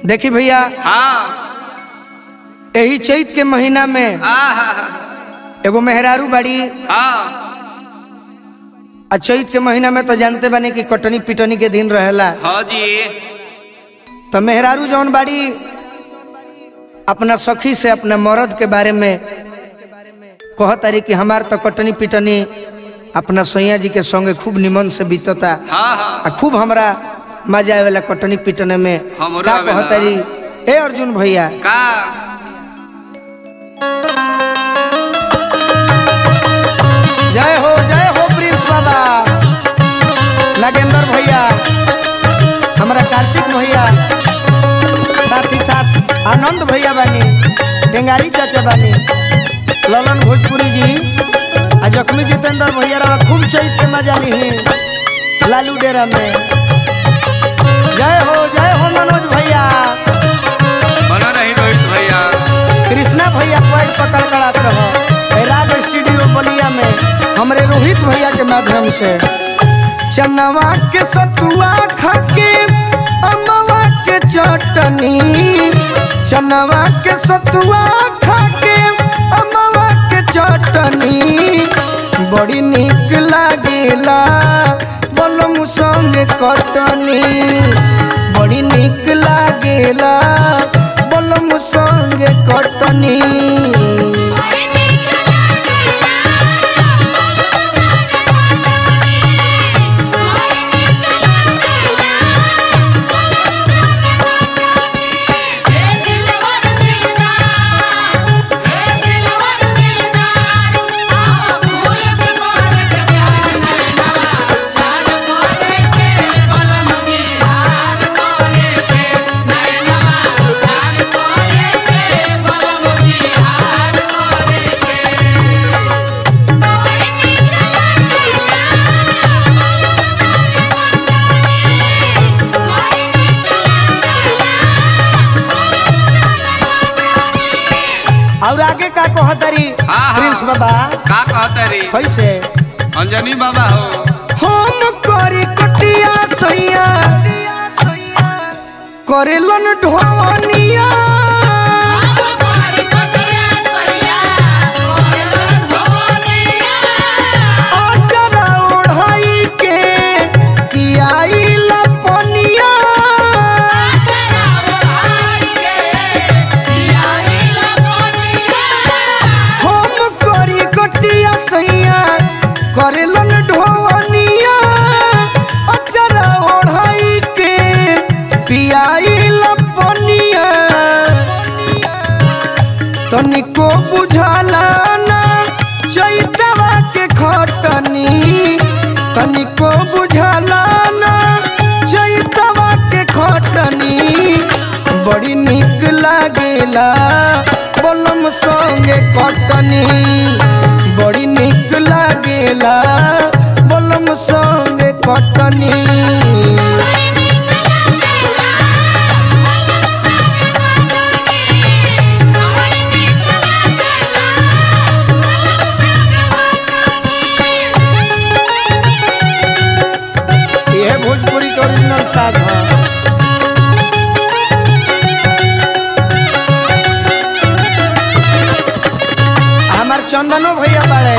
देखी भैया हाँ यही चैत के महीना में आहा एगो मेहरारू बाड़ी हाँ आ चैत के महीना में तो जानते बानी कि कटनी पिटनी के दिन रहेला हाँ जी तो मेहरारू जौन बाड़ी अपना सखी से अपना मर्द के बारे में कहतारी कि हमार तो कटनी पिटनी अपना सैया जी के संगे खूब निमन से बीतता हाँ हाँ आ खूब हमरा मजा आवेला कटनी पिटने में हमरो का आवेला। कहतारी ए अर्जुन भैया का जय हो जय हो प्रिंस बाबा नागेंद्र भैया हमारा कार्तिक भैया साथ ही साथ आनंद भैया बानी टेंगारी चाचा बानी ललन भोजपुरी जी आ जख्मी जितेंद्र भैया रहा खूब चैत के मजा ली लालू डेरा में जय हो जय हो मनोज भैया बना रही रोहित भैया कृष्णा भैया पॉइंट पकड़ कर आते रहो ए राज स्टूडियो बलिया में हमरे रोहित भैया के माध्यम से चनवा के सतुआ खाके अमवा के चटनी चनवा के सतुआ खाके अमवा के चटनी बड़ी निक लागेला बलम संग कटनी बड़ी निक लागेला बलम संग कटनी और आगे का कहतरी हाँ, हाँ। प्रिंस बाबा का कहता रे कैसे अंजनी बाबा हो हम करी कटिया सैया करेलन ढोवनिया अजरा ओढ़ाई के पियाई लपनिया हम करी कटिया सैया करेलन ढोवनिया अजरा ओढ़ाई के पियाई लपनिया तनिको बुझाला ना चैतवा के खटनी तनिको बुझाला ना चैतवा के खटनी बड़ी निक लागेला बलम संगे कटनी बड़ी निक लागेला बलम संगे कटनी यह भोजपुरी के ओरिजिनल साज है हमार चंदनो भैया बाड़े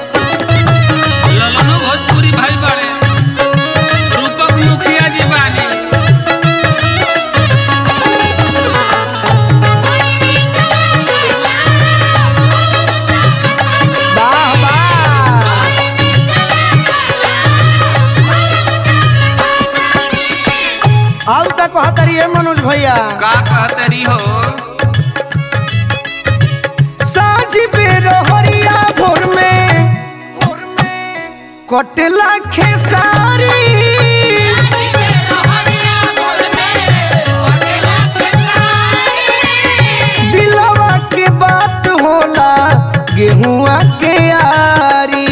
ललनो भोजपुरी भाई बड़े रूपक मुखिया जी बानी वाह वाह आउ तक कहतरी है मनोज भैया का कहता री हो साझी बेर हरिया भोर में कटला खेसारी दिलवा के बात होला गेहुआ के यारी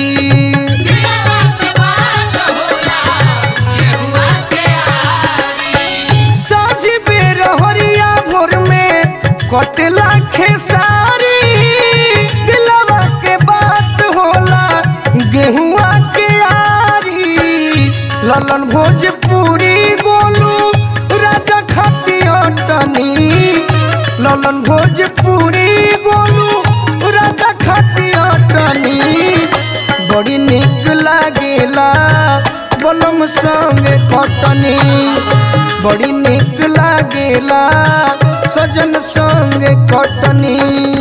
साझी बेर हरिया भोर में कटला खेसारी दिलवा के बात होला गेहुआ के यारी ललन भोजपुरी गोलू राजा खाती अटनी ललन भोजपुरी गोलू राजा खाती अटनी बड़ी निक लागेला बलम संगे कटनी बड़ी निक लागेला सजन संगे कटनी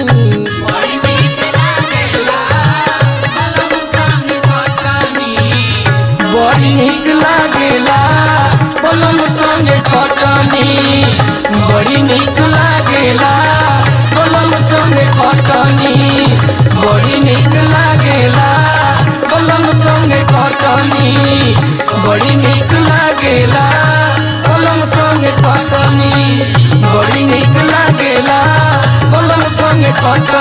बड़ी निक लागेला बलम संगे कटनी बड़ी निक लागेला बलम संगे कटनी बड़ी निक लागेला बलम संगे कटनी बड़ी निक लागेला बलम संगे कटनी बड़ी निक लागेला बलम संगे कटनी